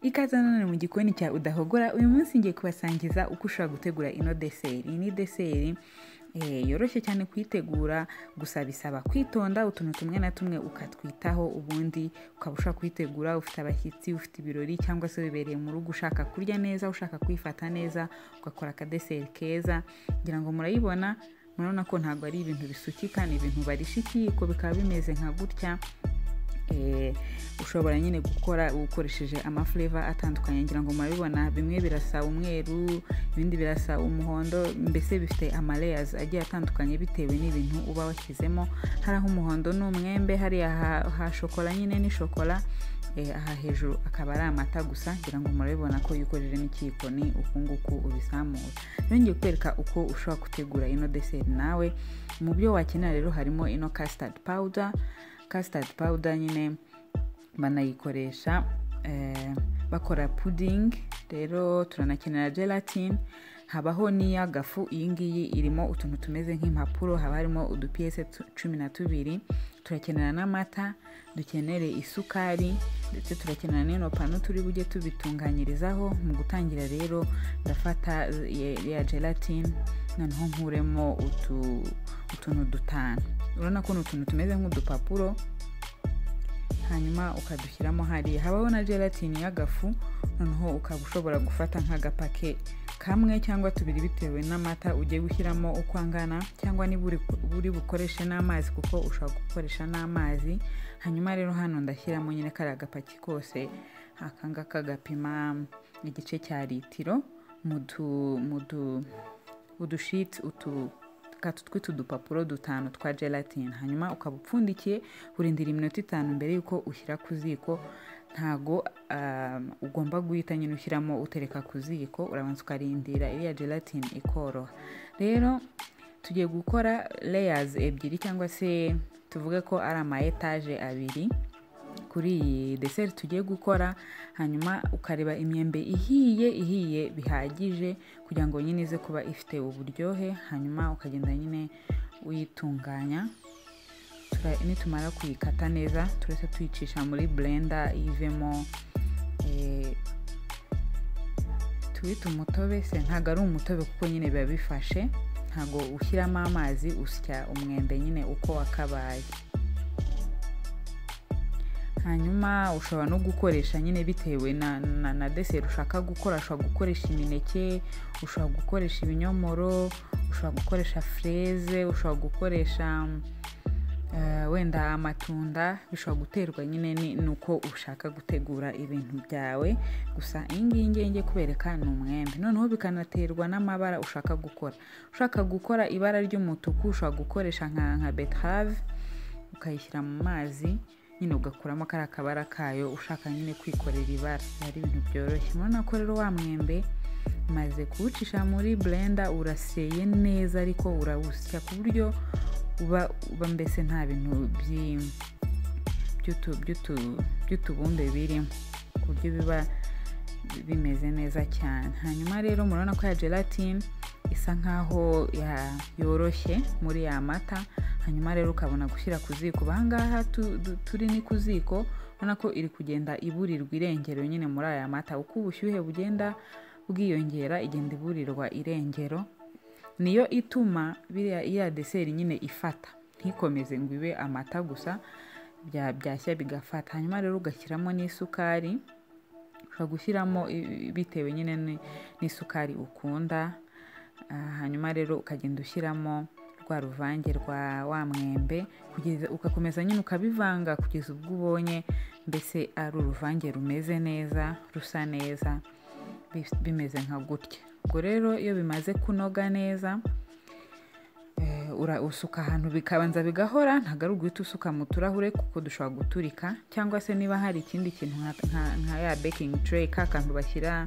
ikaze nanone mu gikoni cya udahogora uyu munsi ngiye kubasangiza uko ushobora gutegura ino deseri iyi ni deseri eh, yoroshye cyane kuyitegura gusa bisaba kwitonda utuntu tumwe na tumwe ukatwitaho ubundi ukaba ushaka kuyitegura ufite abashyitsi ufite ibirori cyangwa se wibereye mu rugo ushaka kurya neza ushaka kwifata neza ugakora akadeseri keza ngira ngo murayibona murabona ko ntabwo ari ibintu bisukika ni ibintu barisha ikiyiko bikaba bimeze nka gutya Eh, ushobora nyine gukora ukoresheje amafureva atandukanye ngira ngo murabibona bimwe birasa umweru ibindi birasa umuhondo mbese bifite amareyazi agiye atandukanye bitewe n'ibintu uba washyizemo hari aho umuhondo ni umwembe hariya ha- ha shokora nyine ni shokora eh, aha hejuru akaba ari amata gusa ngira ngo murabibona ko iyo ukojeje n'ikiyiko ni uku nguku ubizamura rero ngiye kukwereka uko ushobora gutegura ino deseri nawe mu byo wakenera rero harimo ino custard powder custard powder nyine banayikoresha eh, bakora pudding rero turanakenera gelatin habaho n'iy'agafu iyi ngiyi irimo utuntu tumeze nk'impapuro haba harimo udupiyese tu- cumi na tubiri turakenera n'amata dukenere isukari ndetse turakenera n'ino pano turi bujye tubitunganyirizaho mu gutangira rero ndafata ya- ya gelatin noneho nkuremo utu- utuntu dutanu urabona ko ni utuntu tumeze nk'udupapuro hanyuma ukadushyiramo hariya habaho na gelatine y'agafu noneho ukaba ushobora gufata nk'agapake kamwe cyangwa tubiri bitewe n'amata ugiye gushyiramo uko angana cyangwa niba uri uri bukoreshe n'amazi kuko ushobora gukoresha n'amazi hanyuma rero hano ndashyiramo nyine kariya agapaki kose aka ngaka gapima igice cya litiro mu du- mu du- udushiti utu katu tw'utu dupapuro dutanu twa gelatine hanyuma ukaba upfundikiye urindira iminota itanu mbere y'uko ushyira ku ziko ntago um, ugomba guhita nyine ushyiramo utereka ku ziko urabanza ukarindira iriya gelatine ikoroha rero tugiye gukora layers ebyiri cyangwa se tuvuge ko ari ama etaje abiri kuri iyi deseri tugiye gukora hanyuma ukareba imyembe ihiye ihiye bihagije kugira ngo nyine ize kuba ifite uburyohe hanyuma ukagenda nyine uyitunganya Tura- nitumara kuyikata neza turetse tuyicisha muri blender ivemo eh, tuwite umutobe se ntabwo ari umutobe kuko nyine biba bifashe ntabwo ushyiramo amazi usya umwembe nyine uko wakabaye hanyuma ushobora no gukoresha nyine bitewe na, na, na deseri ushaka gukora ushobora gukoresha imineke ushobora gukoresha ibinyomoro ushobora gukoresha fureze ushobora gukoresha eh, wenda amatunda bishobora guterwa nyine ni- nuko ushaka gutegura ibintu byawe gusa iyi ngiyi ngiye ngiye kubereka ni umwembe noneho bikanaterwa n'amabara ushaka gukora ushaka gukora ibara ry'umutuku ushobora gukoresha nka, nka betrave ukayishyira mu mazi nyine ugakuramo kariya kabara kayo ushaka nyine kwikorera ibara biba ari ibintu byoroshye murabona ko rero wa mwembe maze kuwucisha muri blender uraseye neza ariko urawusya ku buryo uba uba mbese nta bintu by'i- by'utu- by'utu- by'utubumbe birimo ku buryo biba bimeze neza cyane hanyuma rero murabona ko ya gelatine isa nkaho ya- yoroshye muri ya mata hanyuma rero ukabona gushyira ku ziko bahangaha turi ni ku ziko ubona ko iri kugenda iburirwa irengero nyine muri aya mata uko ubushyuhe bugenda bwiyongera igenda iburirwa irengero niyo ituma biriya iya deseri nyine ifata ntikomeze ngo ibe amata gusa bya- byashya bigafata hanyuma rero ugashyiramo n'isukari ushobora gushyiramo i- i- bitewe nyine ni- n'isukari ukunda Ah, hanyuma rero ukagenda ushyiramo rwa ruvange rwa wa mwembe kugeza ugakomeza nyine ukabivanga kugeza ubwo ubonye mbese ari uruvange rumeze neza rusa neza bi- bimeze nka gutya ubwo rero iyo bimaze kunoga neza Eh, ura- usuka ahantu bikabanza bigahora ntabwo ari uguhita usuka mu turahure kuko dushobora guturika cyangwa se niba hari ikindi kintu nka- nka- nka ya baking tray ka kantu bashyira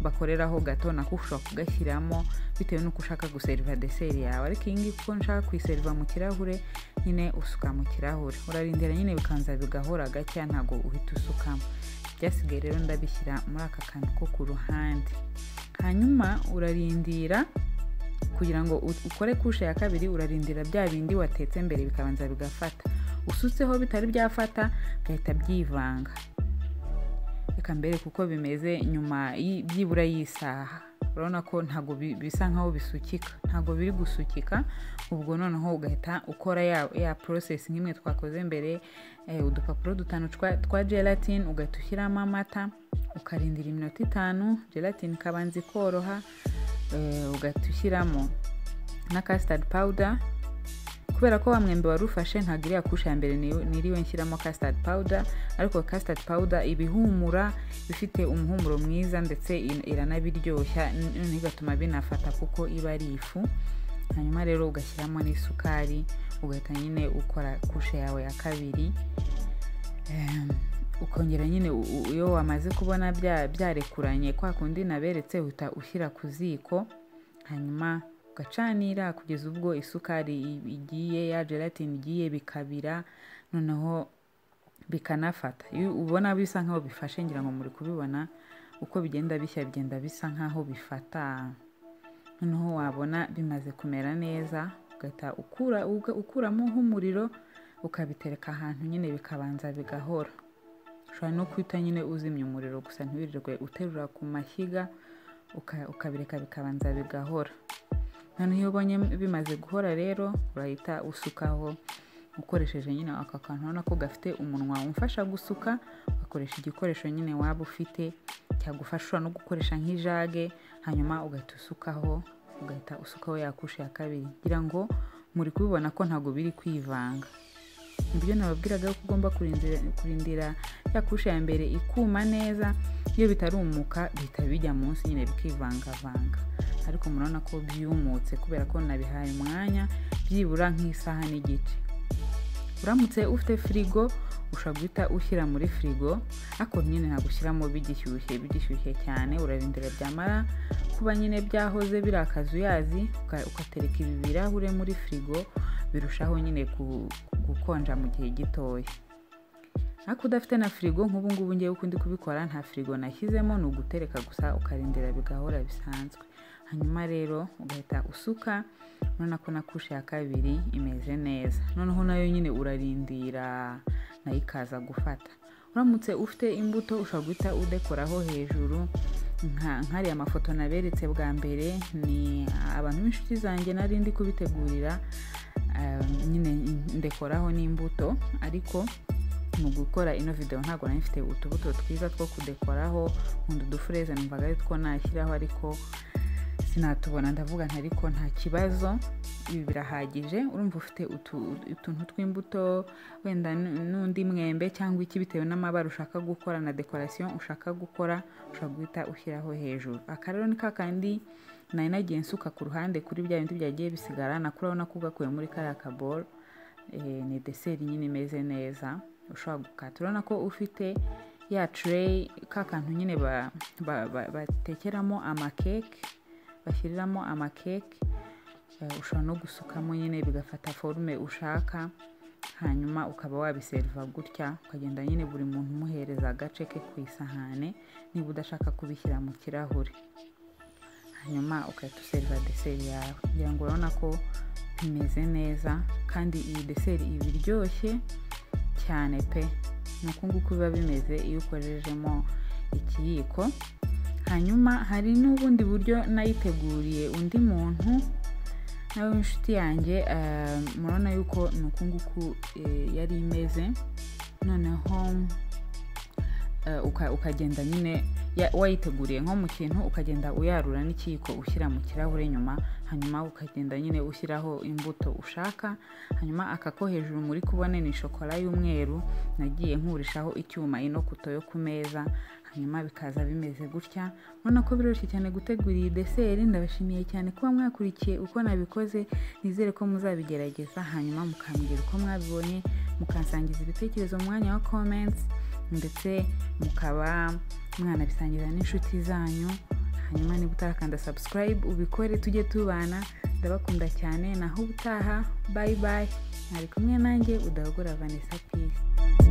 bakoreraho gato nako ushobora kugashyiramo bitewe n'uko ushaka guseriva deseri yawe ariko iyi ngiyi kuko nshaka kuyiseriva mu kirahure nyine usuka mu kirahure urarindira nyine bikanza bigahora gacya ntabwo uhita usukamo byasigaye rero ndabishyira muri aka kantu ko ku ruhande hanyuma urarindira kugira ngo u- ukore kushe ya kabiri urarindira bya bindi watetse mbere bikabanza bigafata usutseho bitari byafata bigahita byivanga reka mbereke uko bimeze nyuma y'i- byibura y'isaha urabona ko ntabwo bi- bisa nkaho bisukika ntabwo biri gusukika ubwo noneho ugahita ukora ya, ya process nk'imwe twakoze mbere eh, udupapuro dutanu twa- twa gelatine ugahita ushyiramo amata ukarindira iminota itanu gelatine ikabanza ikoroha eh, ugahita ushyiramo na custard powder kubera ko wa mwembe wari ufashe ntabwo iriya kusha ya mbere ni- niriwe nshyiramo custard powder ariko custard powder ibihumura bifite umuhumuro mwiza ndetse in- iranabiryoshya n- noneho igatuma binafata kuko iba ari ifu hanyuma rero ugashyiramo n'isukari ugahita nyine ukora kushe yawe ya kabiri Em, ukongera nyine u- u- iyo wamaze kubona bya- byarekuranye kwa kundi naberetse uhita ushyira ku ziko hanyuma ugacanira kugeza ubwo isukari i- igiye ya gelatine igiye bikabira noneho bikanafata iyo ubona bisa nkaho bifashe ngira ngo muri kubibona uko bigenda bishya bigenda bisa nkaho bifata noneho wabona bimaze kumera neza ugahita ukura, uga- ukuramo nk'umuriro ukabitereka ahantu nyine bikabanza bigahora ushobora no guhita nyine uzimya umuriro gusa ntiwirirwe uterura ku mashyiga uka- ukabireka bikabanza bigahora noneho iyo ubonye bimaze guhora rero urahita usukaho ukoresheje nyine aka kantu ubona ko gafite umunwa umfasha gusuka ugakoresha igikoresho nyine waba ufite cyagufasha ushobora no gukoresha nk'ijage hanyuma ugahita usukaho ugahita usukaho yakusha ya kabiri kugira ngo muri kubibona ko ntabwo biri kwivanga nibyo nababwiraga ko ugomba kurindira, kurindira ya kushe ya mbere ikuma neza iyo bitarumuka bihita bijya munsi nyine bikivangavanga ariko murabona ko byumutse kubera ko nabihaye umwanya byibura nk'isaha n'igice uramutse ufite firigo ushobora guhita ushyira muri firigo ariko nyine ntabwo ushyiramo bigishyushye bigishyushye cyane urarindira byamara kuba nyine byahoze biri akazuyazi uka- ugatereka ibi birahure muri firigo birushaho nyine ku- gukonja mu gihe gitoya ariko udafite na firigo nk'ubu ngubu ngewe ukundi kubikora nta firigo nashyizemo ni ugutereka gusa ukarindira bigahora bisanzwe hanyuma rero ugahita usuka urabona ko na kushe ya kabiri imeze neza noneho nayo nyine urarindira nayo ikaza gufata uramutse ufite imbuto ushobora guhita udekoraho hejuru nka nk'ariya mafoto naberetse bwa mbere ni abantu b'inshuti zanjye nari ndi kubitegurira um, nyine ndekoraho n'imbuto ariko mu gukora ino video ntabwo nari mfite utubuto twiza two kudekoraho nkunda udufureze numvaga ari two nashyiraho ariko sinatubona ndavuga nti ariko nta kibazo ibi birahagije urumva ufite utu- utuntu tw'imbuto wenda n- n'undi mwembe cyangwa iki bitewe n'amabara ushaka gukora na dekorasiyo ushaka gukora ushobora guhita ushyiraho hejuru aka rero ni kakandi nari nagiye nsuka ku ruhande kuri bya bindi byagiye bisigara nakuri urabona ko ugakuye muri kariya kaboro Eh, ni deseri nyine imeze neza ushobora gukata urabona ko ufite ya tureyi ka kantu nyine ba- ba- ba- batekeramo amakeke bashyiriramo amakeke Eh, ushobora no gusukamo nyine bigafata forume ushaka hanyuma ukaba wabiseriva gutya ukagenda nyine buri muntu umuhereza agace ke ku isahane niba udashaka kubishyira mu kirahure hanyuma ugahita useriva deseri yawe kugira ngo urabona ko bimeze neza kandi iyi deseri iba iryoshye cyane pe ni uku nguku biba bimeze iyo ukorejemo ikiyiko hanyuma hari n'ubundi buryo nayiteguriye undi muntu nawe w'inshuti yanjye eh, murabona yuko ni uku nguku eh, yari imeze noneho eh, uka- ukagenda nyine ya- wayiteguriye nko mu kintu ukagenda uyarura n'ikiyiko ushyira mu kirahure nyuma hanyuma ukagenda nyine ushyiraho imbuto ushaka hanyuma aka ko hejuru muri kubona ni shokora y'umweru nagiye nkurishaho icyuma ino kuto yo ku meza hanyuma bikaza bimeze gutya urabona ko biroroshye cyane gutegura iyi deseri ndabashimiye cyane kuba mwakurikiye uko nabikoze nizere ko muzabigerageza hanyuma mukambwira uko mwabibonye mukasangiza ibitekerezo mu mwanya wa comments ndetse mukaba mwanabisangiza n'inshuti zanyu hanyuma niba utarakanda subscribe ubikore tujye tubana ndabakunda cyane naho ubutaha bye bye mwari kumwe nanjye udahogora vanessa peace